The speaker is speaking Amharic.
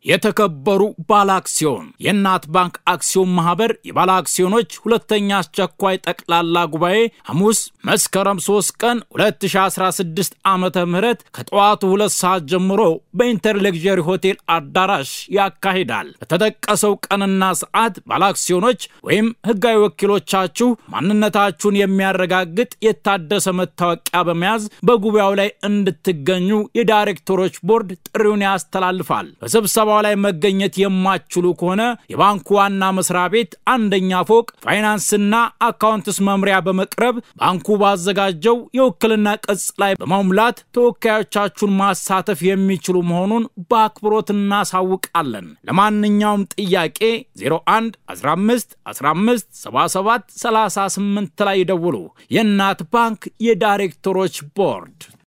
የተከበሩ ባለ አክሲዮን የእናት ባንክ አክሲዮን ማህበር የባለ አክሲዮኖች ሁለተኛ አስቸኳይ ጠቅላላ ጉባኤ ሐሙስ መስከረም 3 ቀን 2016 ዓመተ ምህረት ከጠዋቱ ሁለት ሰዓት ጀምሮ በኢንተርሌክዠሪ ሆቴል አዳራሽ ያካሂዳል። በተጠቀሰው ቀንና ሰዓት ባለ አክሲዮኖች ወይም ህጋዊ ወኪሎቻችሁ ማንነታችሁን የሚያረጋግጥ የታደሰ መታወቂያ በመያዝ በጉባኤው ላይ እንድትገኙ የዳይሬክተሮች ቦርድ ጥሪውን ያስተላልፋል። በስብሰባው ላይ መገኘት የማትችሉ ከሆነ የባንኩ ዋና መስሪያ ቤት አንደኛ ፎቅ ፋይናንስና አካውንትስ መምሪያ በመቅረብ ባንኩ ባዘጋጀው የውክልና ቅጽ ላይ በመሙላት ተወካዮቻችሁን ማሳተፍ የሚችሉ መሆኑን በአክብሮት እናሳውቃለን። ለማንኛውም ጥያቄ 01 15 15 77 38 ላይ ይደውሉ። የእናት ባንክ የዳይሬክተሮች ቦርድ